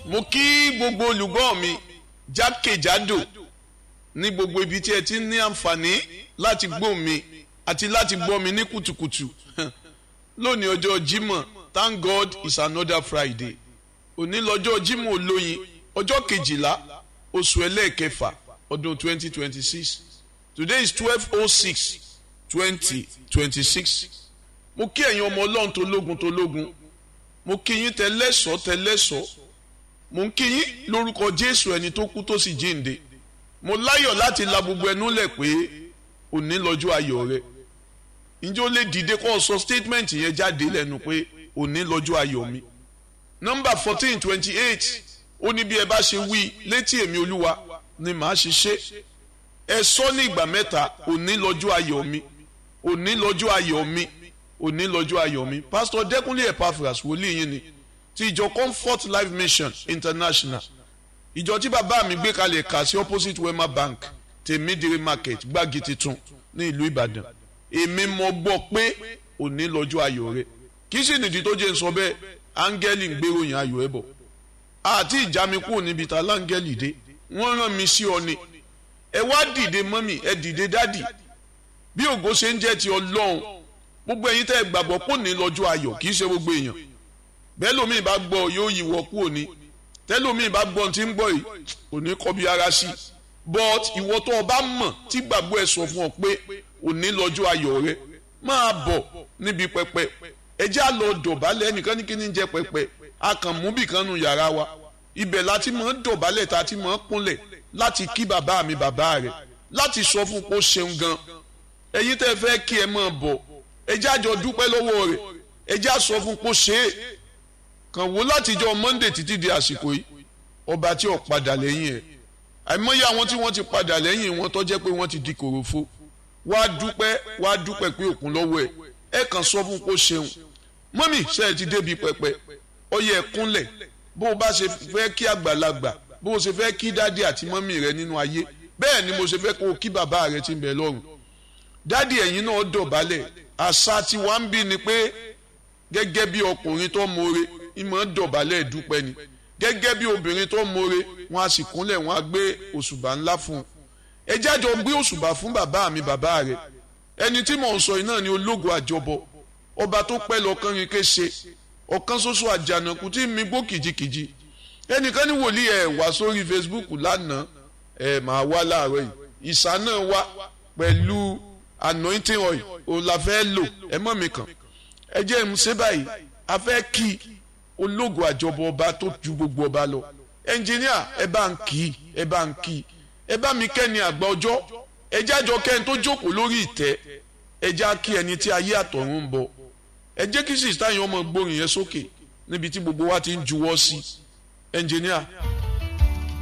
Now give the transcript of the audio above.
mo kí gbogbo olùgbọ́ mi jákèjádò ní gbogbo ibi tí ẹ ti ní àǹfààní láti gbọ́ mi àti láti gbọ́ mi ní kùtùkùtù lónìí ọjọ́ Jímọ̀ thank God it's another Friday òní lọ́jọ́ Jímọ̀ olóyin ọjọ́ kejìlá oṣù ẹlẹ́ẹ̀kẹfà ọdún twenty twenty six today is twelve oh six twenty twenty six mo kí ẹ̀yin ọmọ ọlọ́run tó lógun tó lógun mo kí yín tẹlẹ́sọ̀ tẹlẹ́sọ̀ mo ń kí yín lórúkọ Jésù ẹni tó kú tó sì jíǹde mo láyọ̀ láti la gbogbo ẹnu lẹ̀ pé òní lọ́jọ́ ayọ̀ rẹ ǹjẹ́ ó lè dìde kó sọ statement yẹn jáde lẹ́nu pé òní lọ́jọ́ ayọ̀ mi nọ́mbà fourteen twenty eight ó ní bí ẹ bá ṣe wí létí èmi olúwa ni màá ṣe ṣe ẹ sọ ní ìgbà mẹ́ta òní lọ́jọ́ ayọ̀ mi òní lọ́jọ́ ayọ̀ mi òní lọ́jọ́ ayọ̀ mi pásítọ̀ dẹ́kunlé epaphras wòlíì yín ni ti ìjọ comfort life mission international ìjọ tí bàbá mi gbé kalẹ̀ kà sí opposite wema bank tèmídìrí market gbági titun ní ìlú ìbàdàn èmi mọ̀ gbọ́ pé òní lọ́jọ́ ayọ̀ rẹ kì í sì nìdí tó jẹ́ ń sọ bẹ́ẹ̀ áńgẹ́lì ń gbéròyìn ayọ̀ ẹ̀ bọ̀ àti ìjà mi kúrò níbi ta láńgẹ́lì dé wọ́n rán mi sí ọ ni ẹ wá dìde mọ́mì ẹ dìde dádì bí ògo ṣe ń jẹ́ ti ọlọ́run gbogbo ẹ̀yin tẹ́ ẹ gbàgbọ́ pò ní lọ́jọ́ ayọ̀ kì í ṣe gbogbo èèyàn bẹ́ẹ̀ lómi bá gbọ́ yóò yí wọ kúrò ní tẹ́lómi bá gbọ́ tí ń gbọ́ yìí kò ní kọ́ bí ara sí but ìwọ tó o bá mọ̀ tí gbàgbọ́ ẹ sọ fún ọ pé òní lọ́jọ́ ayọ̀ rẹ máa bọ̀ níbi pẹpẹ ẹ já lọ dọ̀bálẹ̀ ẹnìkan ní kí ni jẹ́ pẹpẹ a kàn mú bìkan nu yàrá wa ibẹ̀ láti mọ̀ ń dọ̀bálẹ̀ tá a ti mọ̀ ń kúnlẹ̀ láti kí bàbá mi bàbá rẹ̀ láti sọ fún kó ṣeun gan ẹ̀yin tẹ́ fẹ́ kí ẹ máa bọ̀ ẹ já jọ dúpẹ́ lọ́wọ́ rẹ̀ ẹ já sọ fún kó ṣe é kàn wò látijọ́ Monday títí di àsìkò yìí ọba tí ò padà lẹ́yìn ẹ̀ àìmọye àwọn tí wọ́n ti padà lẹ́yìn wọn tó jẹ́ pé wọ́n ti di kòròfo wá dúpẹ́ wá dúpẹ́ pé òkun lọ́wọ́ ẹ̀ ẹ kàn sọ fún kó ṣeun mọ́mì ṣe é ti débi pẹpẹ ọyẹ ẹ kúnlẹ̀ bó o bá ṣe fẹ́ kí àgbàlagbà bó o ṣe fẹ́ kí dádì àti mọ́mì rẹ nínú ayé bẹ́ẹ̀ ni mo ṣe fẹ́ kó o kí bàbá rẹ ti ń bẹ lọ́run dádì ẹ̀yin náà dọ̀bálẹ̀ àṣà tí wàá ń bí ni pé gẹ́gẹ́ bí ọkùnrin tó mọ̀ọ́re ìmọ̀ dọ̀bálẹ̀ dúpẹ́ ni gẹ́gẹ́ bí obìnrin tó mọ̀ọ́re wọn a sì kúnlẹ̀ wọn a gbé òṣùbà ńlá fún un ẹ jájọ gbé òṣùbà fún bàbá mi bàbá rẹ ẹni tí mò ń sọ yìí náà ni ológun àjọbọ ọba tó pẹ́ lọ́kàn rin kése ọ̀kan ṣoṣo àjànàkú tí mi gbó kìjikìji ẹnìkan ní wòlíì ẹ̀ wá sórí Facebook lánàá ẹ̀ máa wá láàárọ̀ yìí ìsà náà wá pẹ̀lú anointing oil òun la fẹ́ lò ẹ mọ̀ mi kàn ẹ jẹ́ ń ṣe báyìí a fẹ́ kí ológun àjọbọ ọba tó ju gbogbo ọba lọ ẹnjìníà ẹ bá ń kì í ẹ bá ń kì í ẹ bá mi kẹ́ni àgbà ọjọ́ ẹ jájọ kẹ́ni tó jókòó lórí ìtẹ́ ẹ já kí ẹni tí ayé àtọ̀run ń bọ̀ ẹ jẹ́ kí sísá yẹn ọmọ gbórin yẹn sókè níbi tí gbogbo wa ti ń juwọ́ sí ẹnjìníà.